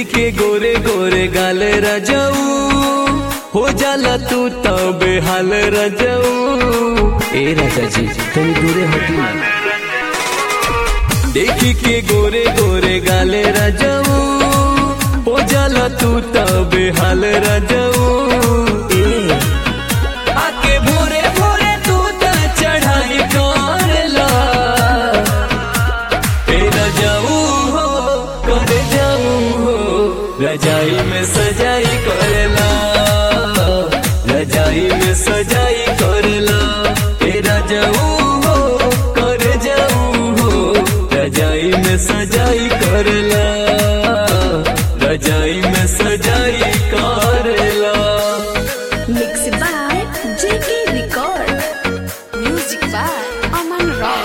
देखी के गोरे गोरे गाल रजऊ हो जाला तू तो बेहाल रजऊ ए राजा जी तनी दूरे हटी ना देखी के गोरे गोरे गाले रजऊ हो जाला तू तो बेहाल रजऊ ए आके भोरे भोरे तू त चढ़ाई करला ए रजाऊ हो कर जाऊ हो रजाई में सजाई करला रजाई में सजाई करला ए रजाऊ हो कर जाऊ हो रजाई में सजाई करला रजाई में सजाई करला Mixed by JK Record. Music by Aman Rao.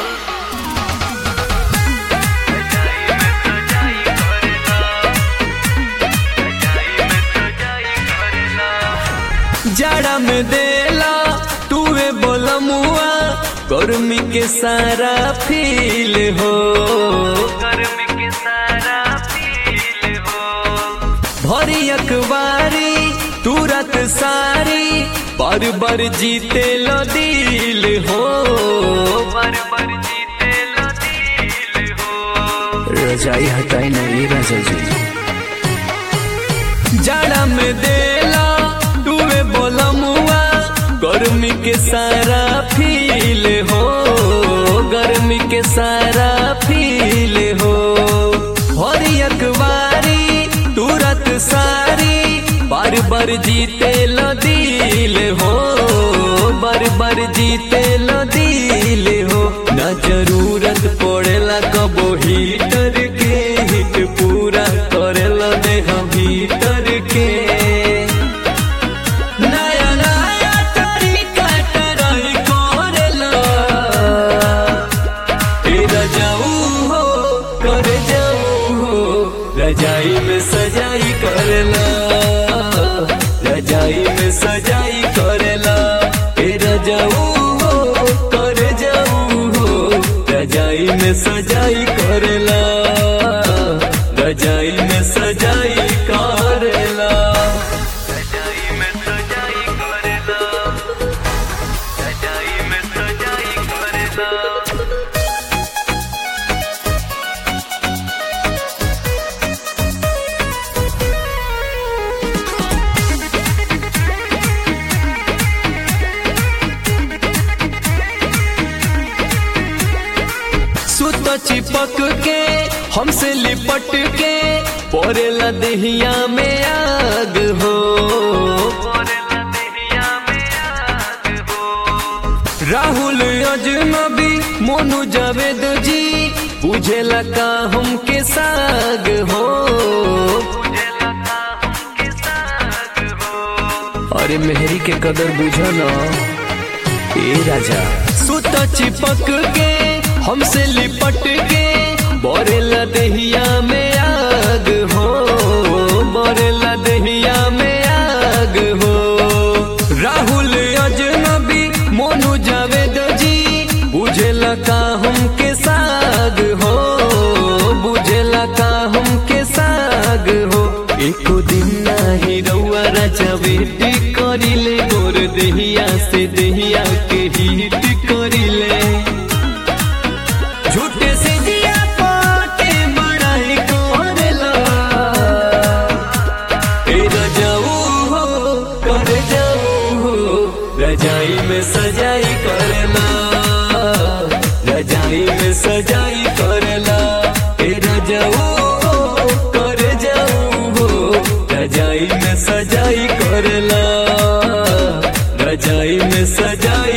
जाड़ा में देला तुवे बोला मुआ गर्मी के सारा फील हो गर्मी के सारा फील हो भरी अखबारी तुरत सारी बार बार जीते लो दिल हो बार बार जीते लो दिल हो रजाई हटाई नहीं राजा जी जाड़ा में देला तुवे बोला मुआ गर्मी के सारा फील हो गर्मी के सारा फील हो हरी अखबारी तुरत सारी बार बार जीते लो दिल हो बार बार जीते लो दिल हो ना जरूरत पड़ेला कबो हीटर के हिट पूरा करेला देह भीतर के नया नया तरीका ट्राई करेला ए रजाऊ हो कर जाऊ हो रजाई में सजाई करला रजाई में सजाई करला ए रजाऊ हो कर जाऊ हो रजाई में सजाई करला रजाई में सजाई करला रजाई में सजाई करला रजाई में सजाई करला सुत चिपक के हमसे लिपट के पड़ेला देहिया में आग हो राहुल अजनबी मोनू जावेद जी बुझेला का हमके साग हो अरे मेहरी के कदर बुझो ना ए राजा सुत चिपक के हमसे लिपट के बोरेला दहिया में आग हो बोरेला दहिया में आग हो राहुल अजनबी मोनू जावेद जी बुझेला का हमके साग हो बुझेला का हमके साग हो एको दिन नाही रउआ राजा बेटी करिले गोर देहिया से देहिया के हिट करिले झूठे से दिया पाटे बड़ाई करेला ए रजाऊ हो कर जाऊ हो रजाई में सजाई करला रजाई में सजाई करला ए रजाऊ हो कर जाऊ हो रजाई में सजाई करला रजाई में सजाई